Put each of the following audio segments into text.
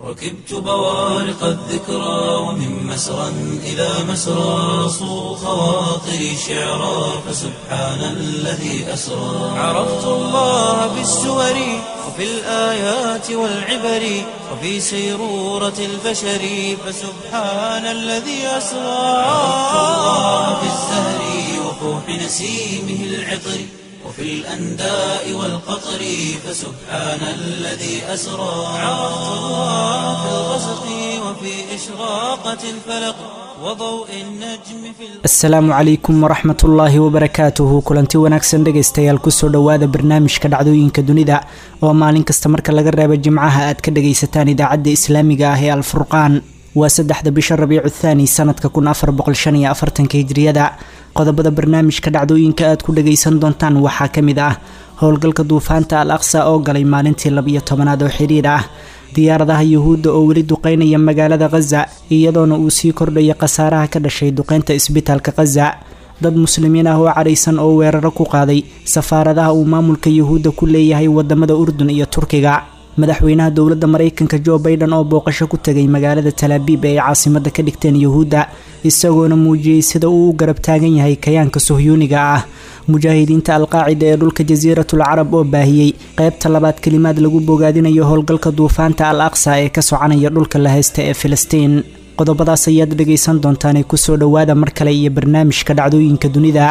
ركبت بوارق الذكرى ومن مسرى إلى مسرى صو خواطري شعرا فسبحان الذي أسرى عرفت الله بالسور وفي الآيات والعبر وفي سيرورة البشر فسبحان الذي أسرى عرفت الله بالزهر وفوح نسيمه العطر وفي الأنداء والقطر فسبحان الذي أسرى عرفت الله في الغسق وفي إشراقة الفلق وضوء النجم في asalaamu calaykum waraxmat ullaahi wabarakaatuhu kulanti wanaagsan dhegaystayaal kusoo dhowaada barnaamijka dhacdooyinka dunida oo maalin kasta marka laga reebo jimcaha aad ka dhagaysataan idaacadda islaamiga ah ee alfurqaan waa saddexda bisha rabiicu thaani sanadka kun afar boqol shan iyo afartanka hijriyada qodobada barnaamijka dhacdooyinka aad ku dhagaysan doontaan waxaa ka mid ah howlgalka duufaanta al aqsa oo galay maalintii labiyo tobanaad oo xiriir ah diyaaradaha yuhuudda oo weli duqeynaya magaalada khaza iyadoona uu sii kordhaya khasaaraha ka dhashay duqeynta isbitaalka khaza dad muslimiin ah oo cadhaysan oo weeraro ku qaaday safaaradaha uu maamulka yuhuudda ku leeyahay wadamada urdun iyo turkiga madaxweynaha dowladda maraykanka jo baiden oo booqasho ku tegay magaalada talaabiib ee ay caasimada ka dhigteen yuhuudda isagoona muujiyey sida uu u garab taagan yahay kayaanka sohyuuniga ah mujaahidiinta alqaacida ee dhulka jasiiratul carab oo baahiyey qeybta labaad kelimaad lagu bogaadinayo howlgalka duufaanta al aqsa ee ka soconaya dhulka la haysta ee filistiin qodobadaas ayaad dhagaysan doontaanee kusoo dhowaada mar kale iyo barnaamijka dhacdooyinka dunida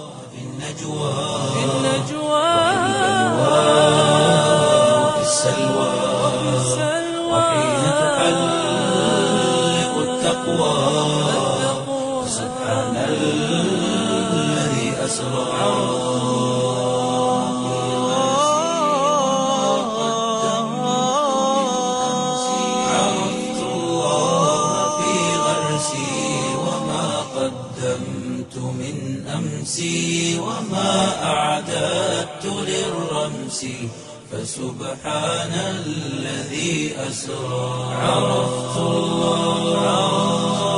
وفي السلوى وحين تحلق التقوى سبحان الذي أسرى عرفت الله في غرسي وما قدمت من أمسي وما أعددت للرمس فسبحان الذي أسرى عرفت الله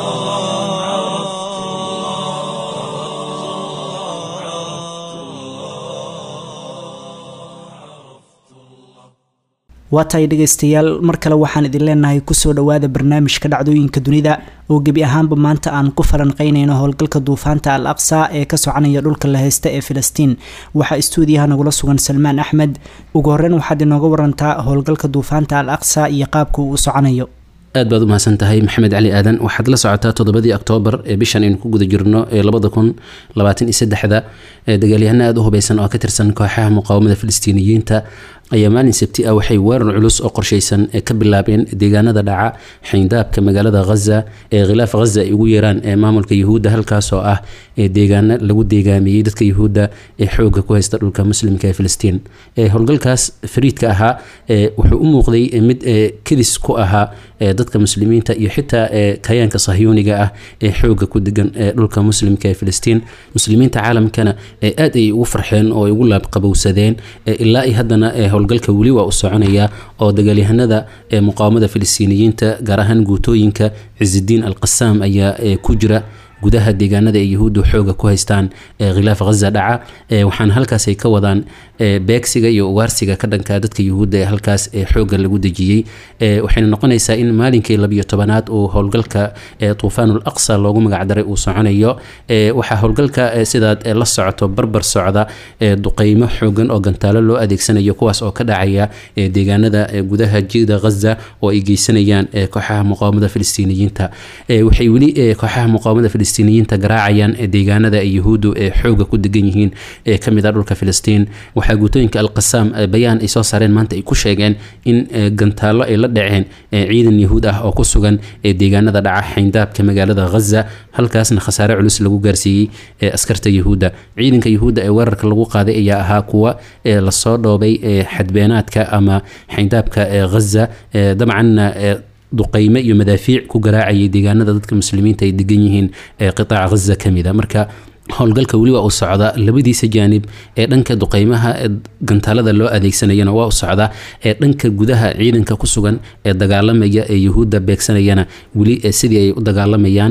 waa tahay dhegaystayaal mar kale waxaan idin leenahay kusoo dhowaada barnaamijka dhacdooyinka dunida oo gebi ahaanba maanta aan ku falanqeynayno howlgalka duufaanta al aqsa ee ka soconaya dhulka la haysta ee filistiin waxaa istuudiyaha nagula sugan salmaan axmed ugu horreyn waxaad inooga warantaa howlgalka duufaanta al aqsa iyo qaabka uu u soconayo aad baad u mahadsan tahay maxamed cali aadan waxaad la socotaa toddobadii oktoobar ee bishan aynu ku guda jirno ee labada kun labaatan iyo saddexda ee dagaalyahano aada u hubeysan oo ka tirsan kooxaha muqaawamada filistiiniyiinta ayaa maalin sabti ah waxay weerar culus oo qorshaysan ee ka bilaabeen deegaanada dhaca xayndaabka magaalada khaza ee khilaaf khaza ay ugu yeeraan ee maamulka yuhuudda halkaasoo ah ee deegaano lagu deegaamiyey dadka yuhuudda ee xooga ku haysta dhulka muslimka ee filistiin ee howlgalkaas fariidka ahaa ee wuxuu u muuqday mid kedis ku ahaa ee dadka muslimiinta iyo xitaa ee kayaanka sahyuuniga ah ee xooga ku degan ee dhulka muslimka ee filistiin muslimiinta caalamkana ee aad ay ugu farxeen oo ay ugu laabqabowsadeen ilaa i haddana ee howlgalka weli waa u soconaya oo dagaalyahanada ee muqaawamada filistiiniyiinta gaar ahaan guutooyinka cizidiin al qasaam ayaa ku jira gudaha deegaanada ay yuhuuddu xooga ku haystaan ee khilaaf khaza dhaca waxaana halkaas ay ka wadaan beegsiga iyo ugaarsiga ka dhanka dadka yuhuudda ee halkaas ee xooga lagu dejiyey waxayna noqonaysaa in maalinkii labiyo tobanaad uu howlgalka tuufaanul aqsa loogu magacdaray uu soconayo waxaa howlgalka sidaad la socoto barbar socda duqeymo xoogan oo gantaalo loo adeegsanayo kuwaas oo ka dhacaya deegaanada gudaha jida khaza oo ay geysanayaan kooxaha muqaawamada filistiiniyiinta waxay weli kooxaha muqaawamada filistiiniyiinta garaacayaan deegaanada ay yuhuuddu ee xooga ku degan yihiin ee kamid ah dhulka filistiin waxaa guutooyinka alqasaam bayaan ay soo saareen maanta ay ku sheegeen in gantaallo ay la dhaceen ciidan yahuud ah oo ku sugan ee deegaanada dhaca xayndaabka magaalada khaza halkaasna khasaare culus lagu gaarsiiyey askarta yuhuudda ciidanka yuhuudda ee weerarka lagu qaaday ayaa ahaa kuwa lasoo dhoobay xadbeenaadka ama xayndaabka khaza dabcanna duqeyme iyo madaafiic ku garaacayay deegaanada dadka muslimiinta ay degan yihiin ee qitaaca khaza ka mid a marka howlgalka weli waa u socda labadiisa jaanib ee dhanka duqeymaha ee gantaalada loo adeegsanayana waa u socda ee dhanka gudaha ciidanka ku sugan ee dagaalamaya ee yuhuudda beegsanayana weli sidii ay u dagaalamayaan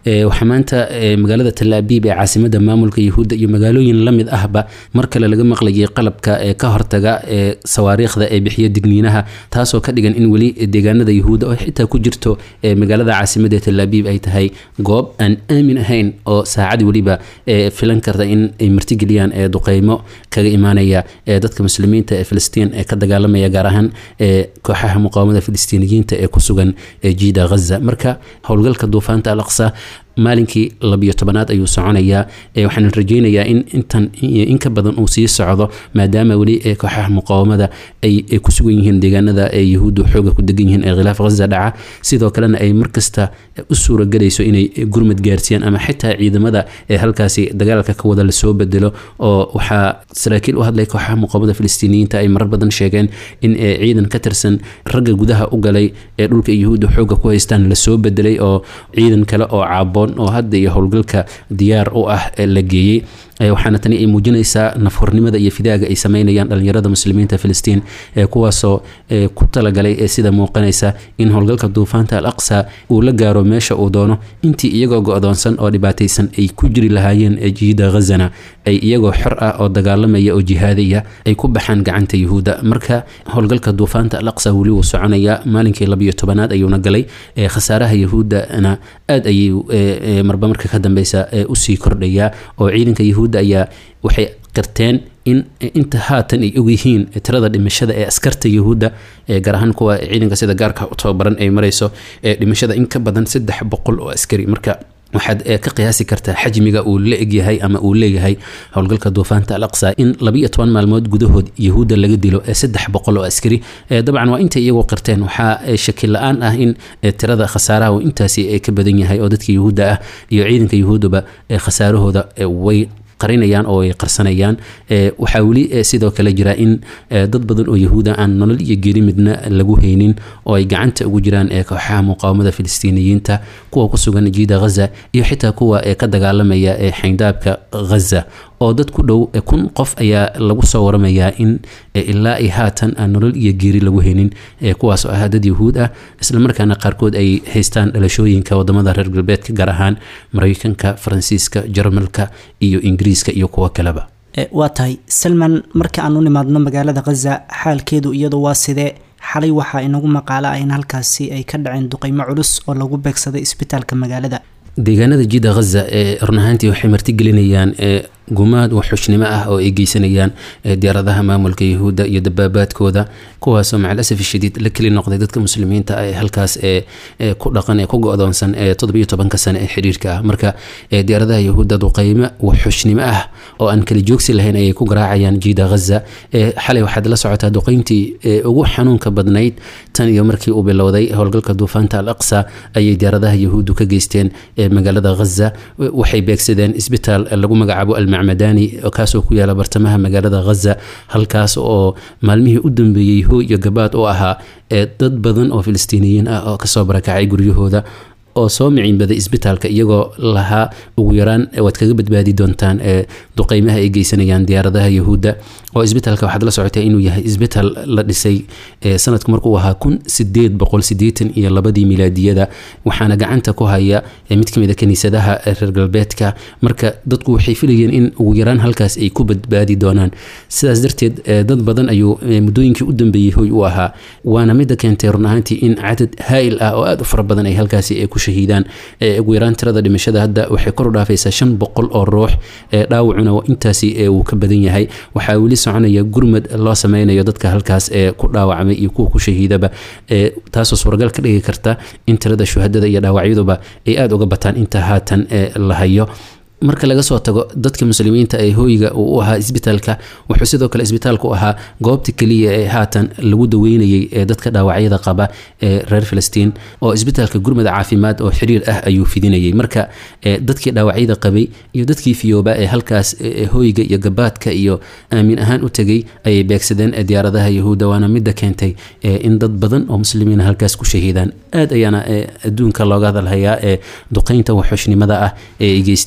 waxaa maanta magaalada talaabiib ee caasimada maamulka yahuudda iyo magaalooyin lamid ahba mar kale laga maqlayay qalabka ee ka hortaga ee sawaariikhda ee bixiya digniinaha taasoo ka dhigan in weli deegaanada yahuudda oo xitaa ku jirto magaalada caasimada ee talaabiib ay tahay goob aan aamin ahayn oo saacad weliba filan karta in ay martigeliyaan ee duqeymo kaga imaanaya ee dadka muslimiinta ee filistiin ee ka dagaalamaya gaar ahaan ee kooxaha muqaawamada filistiiniyiinta ee ku sugan jiida ghaza marka howlgalka duufaanta al aqsa maalinkii labiyo tobanaad ayuu soconayaa waxaan rajeynayaa in intan in ka badan uu sii socdo maadaama weli kooxaha muqaawamada ay ku sugan yihiin deegaanada ee yahuuddu xooga ku degan yihiin ee khilaaf ghaza dhaca sidoo kalena ay markasta u suuragelayso inay gurmad gaarsiiyaan ama xitaa ciidamada ee halkaasi dagaalka ka wada lasoo bedelo oo waxaa saraakiil u hadlay kooxaha muqaawamada filistiiniyiinta ay marar badan sheegeen in ciidan ka tirsan ragga gudaha u galay ee dhulka yahuudda xooga ku haystaan lasoo bedelay oo ciidan kale oo caabo oo hadda iyo howlgalka diyaar u ah la geeyey waxaana tani ay muujinaysaa nafhornimada iyo fidaaga ay sameynayaan dhalinyarada muslimiinta filistiin kuwaasoo ku talagalay sida muuqanaysa in howlgalka duufaanta al aqsa uu la gaaro meesha uu doono intii iyagoo go-doonsan oo dhibaataysan ay ku jiri lahaayeen jiida ghazana ay iyagoo xor ah oo dagaalamaya oo jihaadaya ay ku baxaan gacanta yahuudda marka howlgalka duufaanta al aqsa weli wuu soconaya maalinkii labiyo tobanaad ayuuna galay khasaaraha yahuuddana aad ayay marba marka ka dambeysa usii kordhayaa oo ciidanka yahuudda ayaa waxay qirteen in inta haatan ay ogyihiin tirada dhimashada ee askarta yahuudda gaar ahaan kuwa ciidanka sida gaarka u tababaran ay marayso dhimashada in ka badan saddex boqol oo askari marka waxaad ka qiyaasi kartaa xajmiga uu la egyahay ama uu leeyahay howlgalka duufaanta al aqsa in labiiyo toban maalmood gudahood yahuudda laga dilo saddex boqol oo askari dabcan waa intay iyagoo qirteen waxaa shaki la-aan ah in tirada khasaaraha uu intaasi ka badan yahay oo dadka yahuudda ah iyo ciidanka yahuuddaba khasaarahooda way qarinayaan oo ay qarsanayaan waxaa weli sidoo kale jira in dad badan oo yahuuda aan nolol iyo geri midna lagu haynin oo ay gacanta ugu jiraan kooxaha muqaawamada filistiiniyiinta kuwa ku sugan jiida ghaza iyo xitaa kuwa ka dagaalamaya xayndaabka ghaza oo dad ku dhow kun qof ayaa lagu soo waramayaa in ilaa ay haatan aan nolol iyo geeri lagu haynin kuwaas oo ah dad yahuud ah islamarkaana qaarkood ay haystaan dhalashooyinka wadamada reer galbeedka gaar ahaan mareykanka faransiiska jarmalka iyo ingiriiska iyo kuwo kaleba waa tahay salman marka aan u nimaadno magaalada khaza xaalkeedu iyadu waa sidee xalay waxaa inagu maqaalo ah in halkaasi ay ka dhaceen duqeymo culus oo lagu beegsaday isbitaalka magaalada deegaanada jida ghaza ee run ahaantii waxay martigelinayaan gumaad waxxushnimo ah oo ay geysanayaan diyaaradaha maamulka yahuudda iyo dabaabaadkooda kuwaasoo macalasaf shadiid la keli noqday dadka muslimiinta ee halkaas ee ku dhaqan ee ku go-doonsan ee toddobiyo tobanka sane ee xiriirka ah marka diyaaradaha yahuudda duqeymo waxxushnimo ah oo aan kala joogsi lahayn ayay ku garaacayaan jiida ghaza xalay waxaad la socotaa duqeyntii ugu xanuunka badnayd tan iyo markii uu bilowday howlgalka duufaanta al aqsa ayay diyaaradaha yahuuddu ka geysteen magaalada ghaza waxay beegsadeen isbitaal lagu magacaabo almacmadani kaasoo ku yaala bartamaha magaalada ghaza halkaas oo maalmihii u dambeeyey hooy iyo gabaad u ahaa dad badan oo filistiiniyiin ah oo kasoo barakacay guryahooda oo soo miciinbaday isbitaalka iyagoo lahaa ugu yaraan waad kaga badbaadi doontaan duqeymaha ay geysanayaan diyaaradaha yahuudda oo isbitaalka waxaad la socotay inuu yahay isbitaal la dhisay sanadku markuu ahaa kun sideed boqol sideetan iyo labadii milaadiyada waxaana gacanta ku haya mid kamid a kaniisadaha reer galbeedka marka dadku waxay filayeen in ugu yaraan halkaas ay ku badbaadi doonaan sidaas darteed dad badan ayuu muddooyinkii u dambeeyey hoy u ahaa waana mida keentay run ahaantii in cadad haa'il ah oo aada u fara badan ay halkaasi ku shahiidaan ugu yaraan tirada dhimashada hadda waxay kor u dhaafaysaa shan boqol oo ruux dhaawacuna intaasi uu ka badan yahay waxaa weli soconaya gurmad loo sameynayo dadka halkaas ee ku dhaawacmay iyo kuwa ku shahiidaba taasoo suuragal ka dhigi karta in tirada shuhadada iyo dhaawacyaduba ay aada uga bataan inta haatan la hayo marka laga soo tago dadka muslimiinta ee hooyiga uu u ahaa isbitaalka wuxuu sidoo kale isbitaalku ahaa goobta keliya ee haatan lagu daweynayay ee dadka dhaawacyada qaba ee reer filistiin oo isbitaalka gurmada caafimaad oo xiriir ah ayuu fidinayay marka dadkii dhaawacyada qabay iyo dadkii fiyooba ee halkaas hooyiga iyo gabaadka iyo aamin ahaan u tegay ayay beegsadeen diyaaradaha yahuudda waana midda keentay in dad badan oo muslimiina halkaas ku shahiidaan aad ayaana adduunka looga hadalhayaa ee duqeynta waxxushnimada ah ee ay geysteen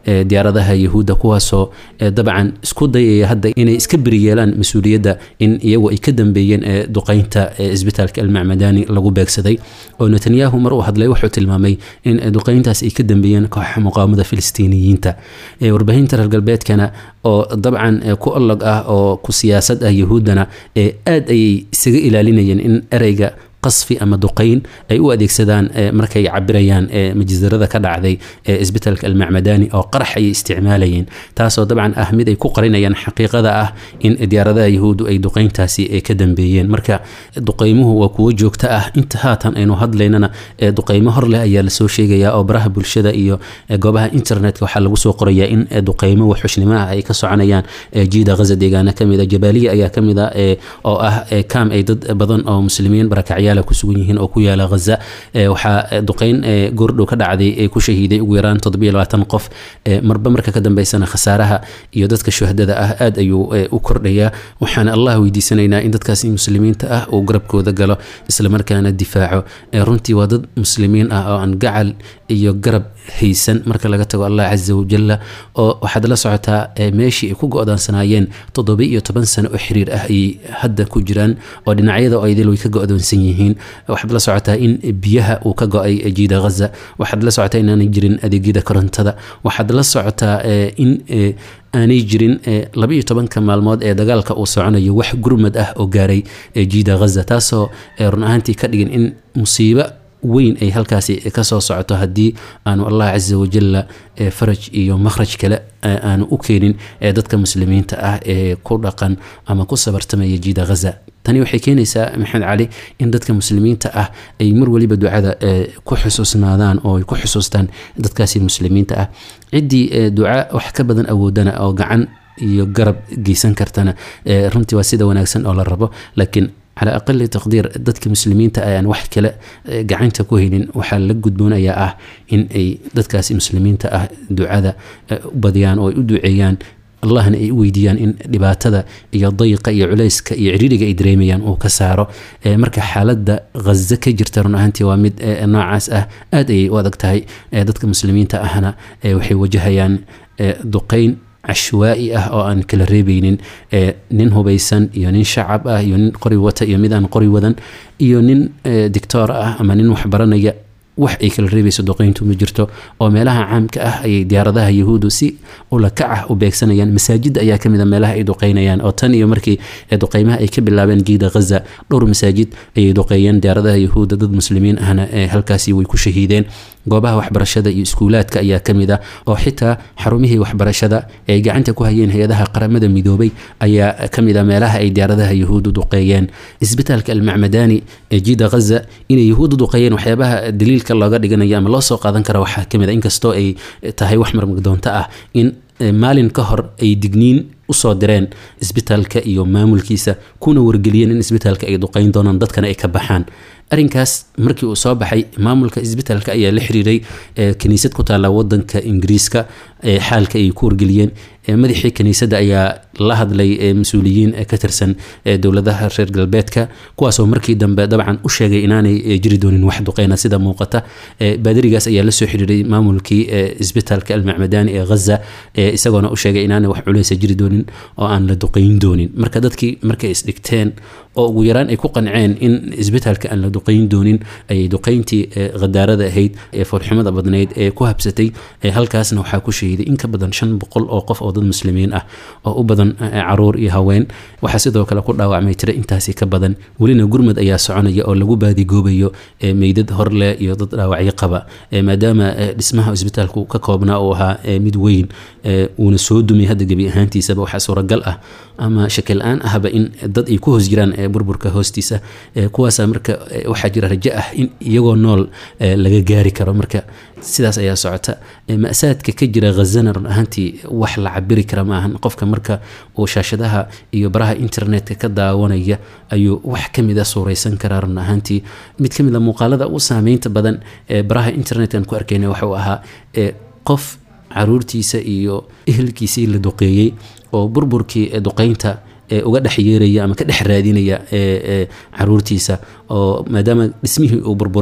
diyaaradaha yahuudda kuwaasoo dabcan isku dayaya hadda inay iska beriyeelaan mas-uuliyadda in iyagu ay ka dambeeyeen duqeynta isbitaalka almacmadani lagu beegsaday oo netanyahu mar uu hadlay wuxuu tilmaamay in duqeyntaas ay ka dambeeyeen kooxa muqaawamada filistiiniyiinta warbaahinta reer galbeedkana oo dabcan ku olog ah oo ku siyaasad ah yahuuddana aad ayay isaga ilaalinayeen in ereyga qasfi ama duqeyn ay u adeegsadaan markay cabirayaan majisarada ka dhacday isbitaalka almacmadani oo qarax ayay isticmaalayeen taasoo dabcan ah mid ay ku qarinayaan xaqiiqada ah in diyaaradaha yahuuddu ay duqeyntaasi ka dambeeyeen marka duqeymuhu waa kuwo joogto ah inta haatan aynu hadlaynana duqeymo hor leh ayaa lasoo sheegayaa oo baraha bulshada iyo goobaha internetka waxaa lagu soo qorayaa in duqeymo waxxushnimo ah ay ka soconayaan jiida ghaza deegaana kamida jabaaliya ayaa kamida oo ah kaam ay dad badan oo muslimiin barakacya kusugan yihiin oo ku yaala haza waxaa duqeyn goordhow ka dhacday ku shahiiday ugu yaraan qof marba marka ka dambeysana khasaaraha iyo dadka shuhadada ah aad ayuu u kordhayaa waxaana allah weydiisanaynaa in dadkaasi muslimiinta ah uu garabkooda galo islamarkaana difaaco runtii waa dad muslimiin ah oo aan gacal iyo garab haysan marka laga tago allah casa wajalla oo waxaad la socotaa meeshii ay ku go-daansanaayeen toddoba iyo toban sano oo xiriir ah ayay hadda ku jiraan oo dhinacyada oo idil way ka go-doonsan yihiin waxaad la socotaa in biyaha uu ka go-ay jiida ghaza waxaad la socotaa inaanay jirin adeegyada korontada waxaad la socotaa in aanay jirin laba iyo tobanka maalmood ee dagaalka uu soconayo wax gurmad ah oo gaaray jiida ghaza taasoo run ahaantii ka dhigin in musiibo weyn ay halkaasi kasoo socoto haddii aanu allah casa wajalla faraj iyo makhraj kale aanu u keenin dadka muslimiinta ah ee ku dhaqan ama ku sabartamaya jiida ghaza tani waxay keenaysaa maxamed cali in dadka muslimiinta ah ay mar waliba ducada ku xusuusnaadaan oo ay ku xusuustaan dadkaasi muslimiinta ah ciddii duca wax ka badan awoodana oo gacan iyo garab geysan kartana runtii waa sida wanaagsan oo la rabo laakiin calaa aqali taqdiir dadka muslimiinta ayaan wax kale gacanta ku haynin waxaa la gudboonayaa ah in ay dadkaasi muslimiinta ah ducada u badiyaan oo ay u duceeyaan allahna ay u weydiiyaan in dhibaatada iyo dayiqa iyo culayska iyo ciriiriga ay dareemayaan uu ka saaro marka xaaladda ghaza ka jirta run ahaantii waa mid noocaas ah aad ayay u adag tahay dadka muslimiinta ahna waxay wajahayaan duqeyn cashwaa'i ah oo aan kala reebeynin nin hubaysan iyo nin shacab ah iyo nin qori wata iyo mid aan qori wadan iyo nin dictoor ah ama nin waxbaranaya wax ay kala reebayso duqeyntu ma jirto oo meelaha caamka ah ayay diyaaradaha yahuudu si ulakac ah u beegsanayaan masaajida ayaa kamid a meelaha ay duqeynayaan oo tan iyo markii duqeymaha ay ka bilaabeen jiida ghaza dhowr masaajid ayay duqeeyeen diyaaradaha yahuuda dad muslimiin ahna halkaasi way ku shahiideen goobaha waxbarashada iyo iskuulaadka ayaa kamid ah oo xitaa xarumihii waxbarashada ay gacanta ku hayeen hay-adaha qaramada midoobay ayaa kamid a meelaha ay diyaaradaha yahuudu duqeeyeen isbitaalka almacmadani ee jiida ghaza inay yahuudu duqeeyeen waxyaabaha daliilka looga dhiganayo ama loo soo qaadan kara waxaa kamid a inkastoo ay tahay wax marmagdoonto ah in maalin ka hor ay digniin usoo direen isbitaalka iyo maamulkiisa kuna wargeliyeen in isbitaalka ay duqeyn doonaan dadkana ay ka baxaan arrinkaas markii uu soo baxay maamulka isbitaalka ayaa la xiriiray kiniisad ku taalla wadanka ingiriiska xaalka ay ku wargeliyeen madaxii kiniisadda ayaa la hadlay mas-uuliyiin ka tirsan dowladaha reer galbeedka kuwaasoo markii dambe dabcan u sheegay inaanay jiri doonin wax duqeyna sida muuqata baadarigaas ayaa lasoo xiriiray maamulkii isbitaalka almacmadani ee ghaza isagoona u sheegay inaanay wax culeysa jiri doonin oo aan la duqeyn doonin marka dadkii markay isdhigteen oo ugu yaraan ay ku qanceen in isbitaalka aan la duqeyn doonin ayay duqeyntii khadaarada ahayd ee foolxumada badnayd ee ku habsatay halkaasna waxaa ku shahiiday in ka badan shan boqol oo qof oo dad muslimiin ah oo u badan caruur iyo haween waxaa sidoo kale ku dhaawacmay tiro intaasi ka badan welina gurmad ayaa soconaya oo lagu baadigoobayo meydad horleh iyo dad dhaawacyo qaba maadaama dhismaha isbitaalku ka koobnaa uu ahaa mid weyn uuna soo dumay hadda gebi ahaantiisaba waxaa suuragal ah ama shakil aan ahba in dad ay ku hoos jiraan burburka hoostiisa kuwaasa marka waxaa jira rajo ah in iyagoo nool laga gaari karo marka sidaas ayaa socota ma-saadka ka jira khazana run ahaantii wax la cabiri kara maahan qofka marka uu shaashadaha iyo baraha internetka ka daawanaya ayuu wax kamid a suureysan karaa run ahaantii mid kamid a muuqaalada u saameynta badan ee baraha internetkan ku arkeyna waxuu ahaa qof caruurtiisa iyo ehelkiisii la duqeeyey oo burburkii duqeynta uga dhex yeeraya ama ka dhex raadinaya caruurtiisa oo maadaama dhismihii uu burburay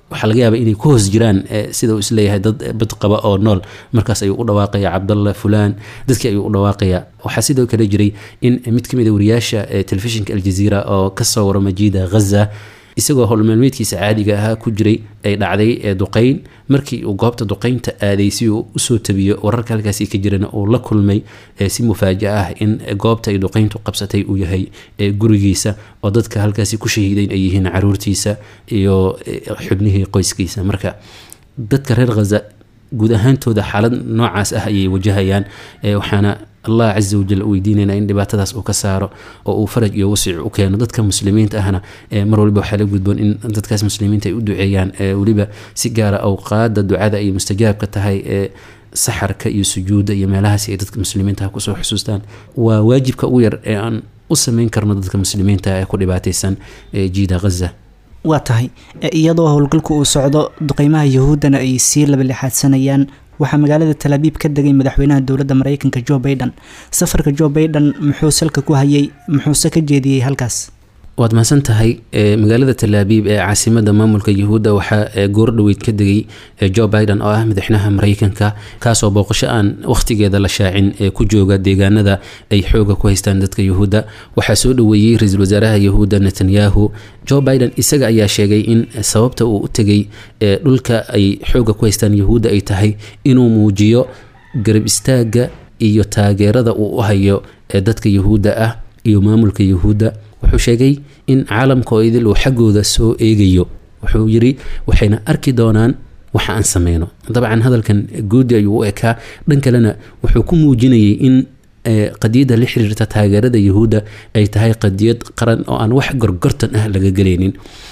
waxaa laga yaaba inay ku hoos jiraan sida uu isleeyahay dad bad qaba oo nool markaas ayuu u dhawaaqaya cabdalla fulaan dadkii ayuu u dhawaaqaya waxaa sidoo kale jiray in mid ka mid a wariyaasha telefishinka aljaziira oo kasoo warama jiida ghaza isagoo howlmaalmeedkiisa caadiga ahaa ku jiray ay dhacday duqeyn markii uu goobta duqeynta aaday si uu usoo tabiyo wararka halkaasi ka jirana uu la kulmay si mufaaja ah in goobta ay duqeyntu qabsatay uu yahay gurigiisa oo dadka halkaasi ku shahiideyn ay yihiin caruurtiisa iyo xubnihii qoyskiisa marka dadka reer khaza guud ahaantooda xaalad noocaas ah ayay wajahayaan waxaana allah caza wajal weydiinayna in dhibaatadaas uu ka saaro oo uu faraj iyo wasic u keeno dadka muslimiinta ahna mar waliba waxaa la gudboon in dadkaas muslimiinta ay u duceeyaan weliba si gaara awqaada ducada ay mustajaabka tahay ee saxarka iyo sujuudda iyo meelahaasi ay dadka muslimiintaha kusoo xusuustaan waa waajibka ugu yar ee aan u sameyn karno dadka muslimiinta ee ku dhibaateysan jiida ghaza waa tahay iyadoo howlgalku uu socdo duqeymaha yahuuddana ay sii labalixaadsanayaan waxaa magaalada talaabiib ka degay madaxweynaha dowladda mareykanka jo baiden safarka jo baiden muxuu salka ku hayay muxuuse ka jeediyey halkaas waad mahadsan tahay magaalada talaabiib ee caasimada maamulka yahuudda waxaa goordhoweyd ka degay jo biden oo ah madaxweynaha mareykanka kaasoo booqasho aan wakhtigeeda la shaacin ee ku jooga deegaanada ay xooga ku haystaan dadka yahuudda waxaa soo dhoweeyey ra-iisul wasaaraha yahuudda netanyahu jo biden isaga ayaa sheegay in sababta uu u tegay dhulka ay xooga ku haystaan yahuudda ay tahay inuu muujiyo garab istaaga iyo taageerada uu u hayo dadka yahuudda ah iyo maamulka yahuudda wuxuu sheegay in caalamka oo idil uu xaggooda soo eegayo wuxuu yiri waxayna arki doonaan waxa aan sameyno dabcan hadalkan guudi ayuu u ekaa dhan kalena wuxuu ku muujinayay in qadiyadda la xiriirta taageerada yahuudda ay tahay qadiyad qaran oo aan wax gorgortan ah laga gelaynin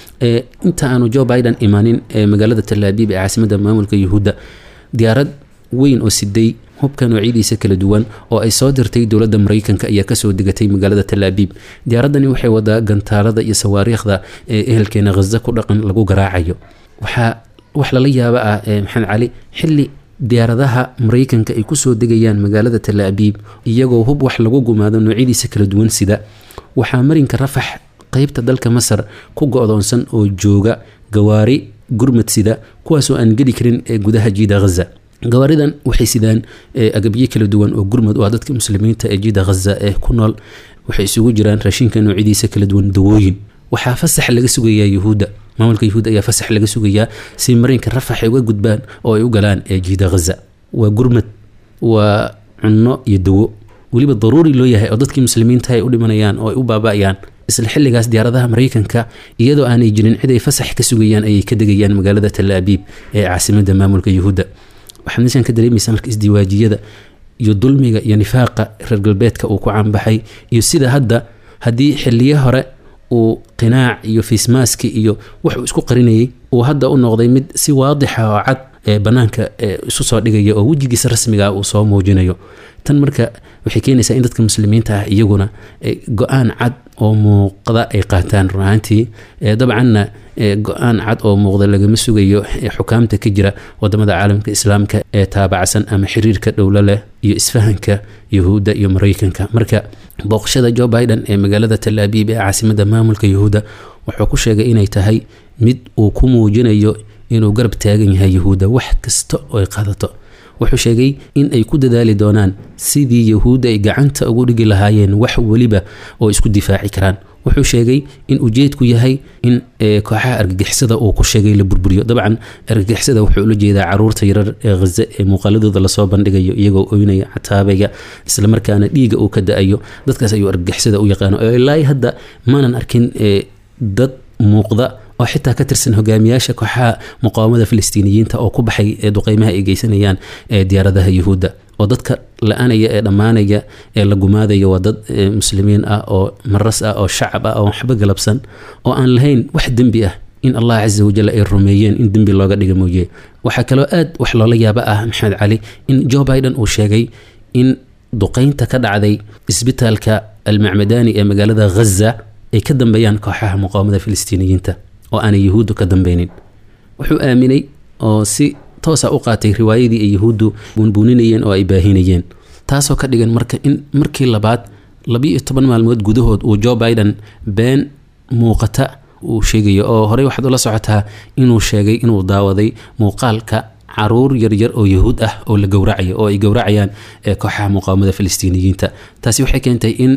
inta aanu jo biden imaanin magaalada talaabiib ee caasimada maamulka yahuudda diyaarad weyn oo siday hubka noocyadiisa kala duwan oo ay soo dirtay dowladda mareykanka ayaa kasoo degatay magaalada talaabiib diyaaradani waxay wadaa gantaalada iyo sawaariikhda ee ehelkeena khaza ku dhaqan lagu garaacayo waxaa wax lala yaaba ah maxamed cali xili diyaaradaha mareykanka ay kusoo degayaan magaalada talaabiib iyagoo hub wax lagu gumaado noocyadiisa kala duwan sida waxaa marinka rafax qeybta dalka masar ku go-doonsan oo jooga gawaari gurmad sida kuwaasoo aan geli karin ee gudaha jiida khaza gawaaridan waxay sidaan agabyo kala duwan oo gurmud u ah dadka muslimiinta ee jiida khaza ee ku nool waxay isugu jiraan raashinka noocyadiisa kala duwan dawooyin waxaa fasax laga sugayaa yuhuudda maamulka yuhuud ayaa fasax laga sugayaa si marinka rafax ay uga gudbaan oo ay u galaan ee jiida khaza waa gurmad waa cunno iyo dawo weliba daruuri loo yahay oo dadkii muslimiinta ay u dhimanayaan oo ay u baaba-ayaan isla xilligaas diyaaradaha mareykanka iyadoo aanay jirin cid ay fasax ka sugayaan ayay ka degayaan magaalada talaabiib ee caasimada maamulka yuhuudda waxaad meeshan ka dareemaysaa marka isdiwaajiyada iyo dulmiga iyo nifaaqa reer galbeedka uu ku caanbaxay iyo sida hadda haddii xiliyo hore uu qinaac iyo fiismaaski iyo wuxuu isku qarinayay uu hadda u noqday mid si waadixa oo cad ee banaanka isu soo dhigaya oo wejigiisa rasmiga uu soo muujinayo tan marka waxay keenaysaa in dadka muslimiinta ah iyaguna go-aan cad oo muuqda ay qaataan runaantii dabcanna go-aan cad oo muuqda lagama sugayo xukaamta ka jira wadamada caalamka islaamka ee taabacsan ama xiriirka dhowlo leh iyo isfahanka yahuudda iyo mareykanka marka booqashada jo biden ee magaalada talaabiib ee caasimada maamulka yahuudda wuxuu ku sheegay inay tahay mid uu ku muujinayo inuu garab taagan yahay yahuudda wax kasta oo ay qaadato wuxuu sheegay in ay ku dadaali doonaan sidii yahuudda ay gacanta ugu dhigi lahaayeen wax weliba oo isku difaaci karaan wuxuu sheegay in ujeedku yahay in kooxaha argagixisada uu ku sheegay la burburiyo dabcan argagixisada wuxuu ula jeedaa caruurta yarar ee khaza ee muuqaaladooda lasoo bandhigayo iyagoo oynaya cataabaya islamarkaana dhiiga uu ka da-ayo dadkaas ayuu argagixisada u yaqaano oo ilaa hadda maanan arkin dad muuqda oo xitaa ka tirsan hogaamiyaasha kooxaha muqaawamada filistiiniyiinta oo ku baxay ee duqeymaha ay geysanayaan ee diyaaradaha yuhuudda oo dadka la-anaya ee dhammaanaya ee la gumaadaya waa dad muslimiin ah oo maras ah oo shacab ah oo waxba galabsan oo aan lahayn wax dembi ah in allah casa wajal ay rumeeyeen in dembi looga dhiga mooye waxaa kaloo aad wax loola yaaba ah maxamed cali in jo biden uu sheegay in duqeynta ka dhacday isbitaalka almacmadani ee magaalada ghaza ay ka dambeeyaan kooxaha muqaawamada filistiiniyiinta oo aanay yahuuddu ka dambeynin wuxuu aaminay oo si toosa u qaatay riwaayadii ay yahuuddu buunbuuninayeen oo ay baahinayeen taasoo ka dhigan marka in markii labaad labiiyo toban maalmood gudahood uu jo biden been muuqata uu sheegayo oo horey waxaad ula socotaa inuu sheegay inuu daawaday muuqaalka caruur yaryar oo yahuud ah oo la gowracayo oo ay gowracayaan kooxaha muqaawamada filistiiniyiinta taasi waxay keentay in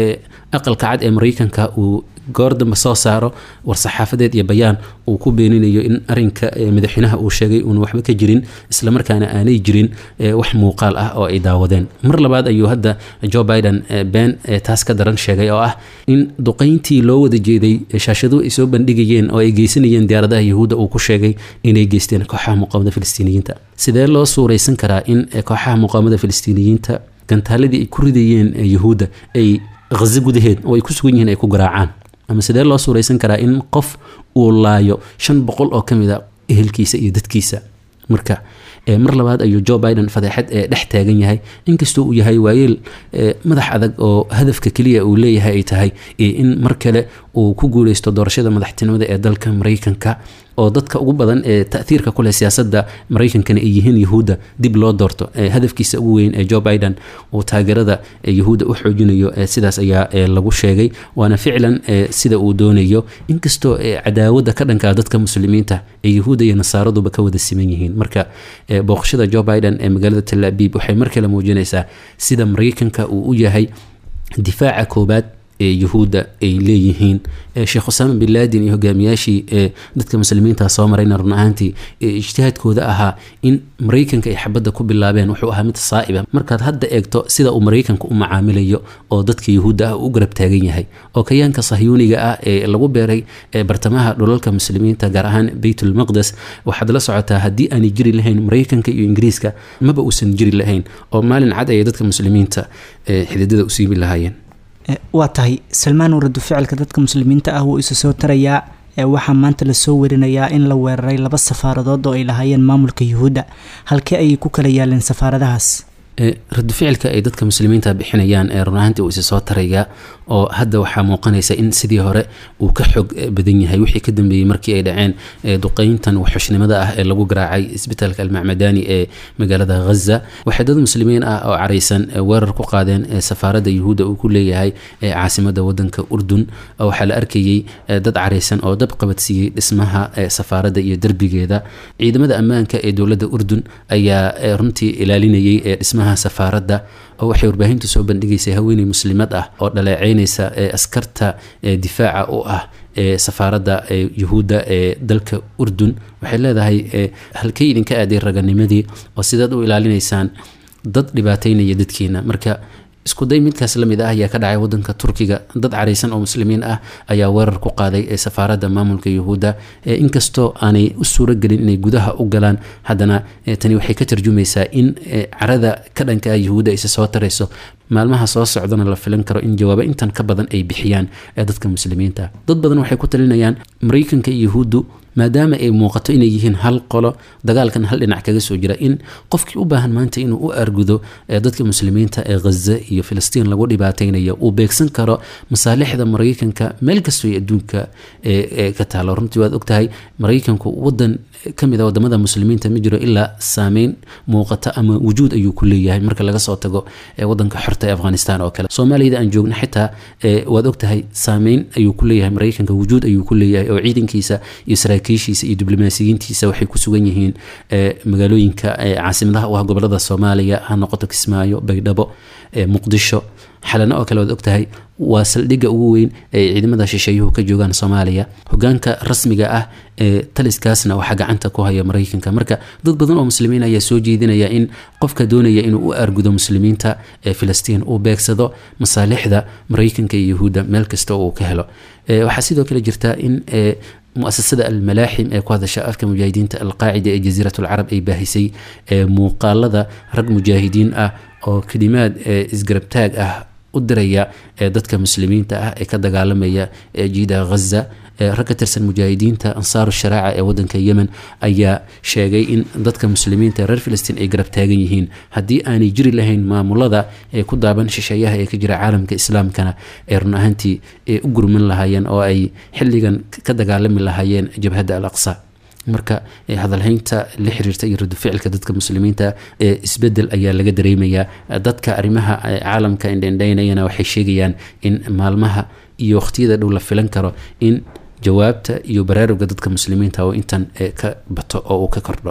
aqalka cad ee mareykanka uu goor dambe soo saaro war-saxaafadeed iyo bayaan uu ku beeninayo in arinka madaxweynaha uu sheegay uuna waxba ka jirin islamarkaana aanay jirin wax muuqaal ah oo ay daawadeen mar labaad ayuu hadda joe biden been taas ka daran sheegay oo ah in duqeyntii loo wada jeeday shaashaduhu ay soo bandhigayeen oo ay geysanayeen diyaaradaha yahuudda uu ku sheegay inay geysteen kooxaha muqaawamada filistiiniyiinta sidee loo suuraysan karaa in kooxaha muqaawamada filistiiniyiinta gantaaladii ay ku ridayeen yahuudda ay hazo gudaheed oo ay ku sugan yihiin ay ku garaacaan ama sidee loo suuraysan karaa in qof uu laayo shan boqol oo ka mid a ehelkiisa iyo dadkiisa marka mar labaad ayuu joe biden fadeexad ee dhex taagan yahay inkastoo uu yahay waayeel madax adag oo hadafka keliya uu leeyahay ay tahay in mar kale uu ku guuleysto doorashada madaxtinimada ee dalka mareykanka oo dadka ugu badan ee taahiirka kuleh siyaasadda mareykankana ay yihiin yahuudda dib loo doorto hadafkiisa ugu weyn ee joe biden uu taageerada yahuudda u xoojinayo sidaas ayaa lagu sheegay waana ficlan sida uu doonayo inkastoo cadaawada ka dhankaa dadka muslimiinta ee yahuudda iyo nasaaraduba ka wada siman yihiin marka booqashada joe biden ee magaalada tel abib waxay mar kale muujinaysaa sida mareykanka uu u yahay difaaca koobaad ee yuhuudda ay leeyihiin sheekh usaama bin laadin iyo hogaamiyaashii ee dadka muslimiinta soo marayna run ahaantii ijtihaadkooda ahaa in mareykanka ay xabadda ku bilaabeen wuxuu ahaa mid saa'iba markaad hadda eegto sida uu mareykanka u macaamilayo oo dadka yuhuudda ah u garab taagan yahay oo kayaanka sahyuuniga ah ee lagu beeray bartamaha dhulalka muslimiinta gaar ahaan beytulmaqdes waxaad la socotaa haddii aanay jiri lahayn mareykanka iyo ingiriiska maba uusan jiri lahayn oo maalin cad ayay dadka muslimiinta xididada u siibi lahaayeen waa tahay salmaan waradu ficilka dadka muslimiinta ah wuu isa soo tarayaa waxaa maanta lasoo warinayaa in la weeraray laba safaaradood oo ay lahaayeen maamulka yuhuudda halkee ayay ku kala yaaleen safaaradahaas radu ficilka ay dadka muslimiinta bixinayaan ee runaantii uu isa soo taraya oo hadda waxaa muuqanaysa in sidii hore uu ka xoog badan yahay wixii ka dambeeyey markii ay dhaceen duqeyntan waxxushnimada ah ee lagu garaacay isbitaalka almacmadani ee magaalada ghaza waxay dad muslimiin ah oo caraysan weerar ku qaadeen safaaradda yuhuudda uu ku leeyahay ee caasimada wadanka urdun waxaa la arkayey dad caraysan oo dab qabadsiiyey dhismaha safaaradda iyo derbigeeda ciidamada ammaanka ee dowladda urdun ayaa runtii ilaalinayay ee dhismaha safaaradda oo waxay warbaahintu soo bandhigaysay haweeney muslimad ah oo dhaleeceynaysa ee askarta difaaca u ah ee safaaradda yuhuudda ee dalka urdun waxay leedahay halkay idinka aaday raganimadii oo sidaad u ilaalinaysaan dad dhibaateynaya dadkiina marka iskuday midkaas lamid ah ayaa ka dhacay wadanka turkiga dad caraysan oo muslimiin ah ayaa weerar ku qaaday ee safaaradda maamulka yuhuudda inkastoo aanay u suuragelin inay gudaha u galaan haddana tani waxay ka tarjumaysaa in carada ka dhanka ah yuhuudda ayse soo tarayso maalmaha soo socdana la filan karo in jawaabo intan ka badan ay bixiyaan ee dadka muslimiinta dad badan waxay ku talinayaan mareykanka iyo yuhuuddu maadaama ay muuqato inay yihiin hal qolo dagaalkan hal dhinac kaga soo jira in qofkii u baahan maanta inuu u argudo dadka muslimiinta ee ghaza iyo filistiin lagu dhibaateynayo uu beegsan karo masaalixda mareykanka meel kastoo ay adduunka ka taalo runtii waad ogtahay mareykanku wadan kamid a wadamada muslimiinta ma jiro ilaa saameyn muuqata ama wujuud ayuu ku leeyahay marka laga soo tago wadanka xorta ee afghanistan oo kale soomaaliyada aan joogna xitaa waad ogtahay saameyn ayuu ku leeyahay mareykanka wujuud ayuu ku leeyahay oo ciidankiisa iyo saraakiishiisa iyo diblomaasiyiintiisa waxay ku sugan yihiin magaalooyinka caasimadaha u ah gobolada soomaaliya ha noqoto kismaayo baydhabo muqdisho xalano oo kale waad ogtahay waa saldhigga ugu weyn ee ciidamada shisheeyuhu ka joogaan soomaaliya hogaanka rasmiga ah ee taliskaasna waxaa gacanta ku haya mareykanka marka dad badan oo muslimiin ayaa soo jeedinaya in qofka doonaya inuu u argudo muslimiinta ee filistiin uu beegsado masaalixda mareykanka iyo yahuudda meel kasta oo uu ka helo waxaa sidoo kale jirta in muasasada almalaaxim ee ku hadasha afka mujaahidiinta alqaacida ee jasiirat alcarab ay baahisay muuqaalada rag mujaahidiin ah oo kelimaad isgarabtaag ah u diraya dadka muslimiinta ah ee ka dagaalamaya jiida ghaza rag ka tirsan mujaahidiinta ansaaru sharaaca ee wadanka yemen ayaa sheegay in dadka muslimiinta reer filistiin ay garab taagan yihiin haddii aanay jiri lahayn maamulada ee ku daaban shisheeyaha ee ka jira caalamka islaamkana ee run ahaantii u gurman lahaayeen oo ay xilligan ka dagaalami lahaayeen jabhadda al aqsa marka hadalhaynta la xiriirta iyo raduficilka dadka muslimiinta ee isbedel ayaa laga dareemayaa dadka arrimaha caalamka indhendhaynayana waxay sheegayaan in maalmaha iyo waqtiyada dhow la filan karo in jawaabta iyo baraaruga dadka muslimiinta oo intan ka bato oo uu ka kordho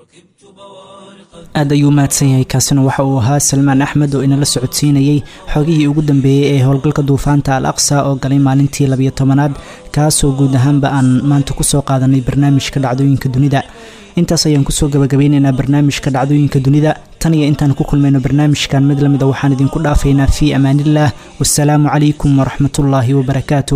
aad ayuu mahadsan yahay kaasina waxa uu ahaa salmaan axmed oo inala socodsiinayey xogihii ugu dambeeyey ee howlgalka duufaanta al aqsa oo galay maalintii labiyo tobanaad kaasoo guud ahaanba aan maanta kusoo qaadanay barnaamijka dhacdooyinka dunida intaas ayaan kusoo gabagabeyneynaa barnaamijka dhacdooyinka dunida tan iyo intaan ku kulmayno barnaamijkan mid lamida waxaan idinku dhaafaynaa fii amaaniillah wasalaamu calaykum waraxmatullaahi wabarakaatuh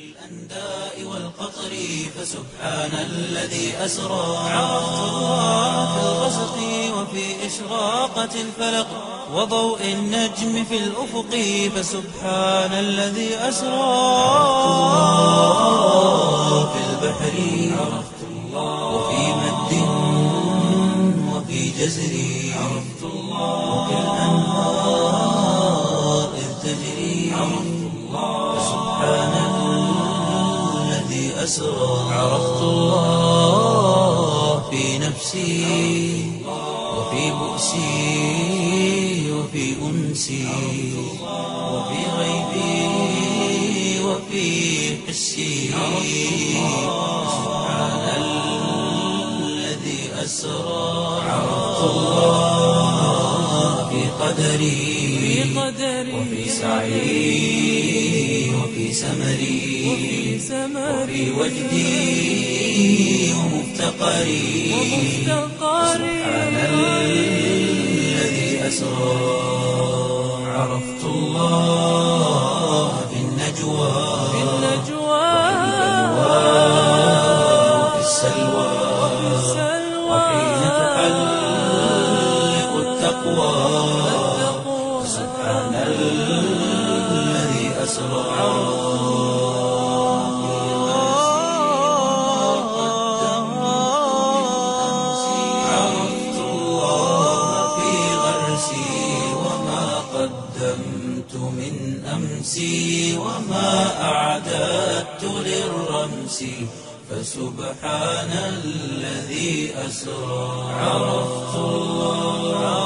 سبحان الذي أسرى عرفت الله في الغسق وفي إشراقة الفلق وضوء النجم في الأفق فسبحان الذي أسرى في البحر عرفت الله وفي مد وفي جزر عرفت الله وفي الأنهار إذ تجري عرفت الله فسبحان الذي أسرى عرفت الله في نفسي وفي بؤسي وفي أنسي وفي غيبي وفي حسي سبحان الذي أسرى عرفت الله في قدري وفي سعي وفي سمري وفي وجدي ومفتقري سبحان الذي أسرى عرفت الله في النجوى وفي السلوى وحين تحلق التقوى سبحان الذي أسرى عرفت الله في غرسي وما قدمت من أمسي وما أعددت للرمس فسبحان الذي أسرى عرفت الله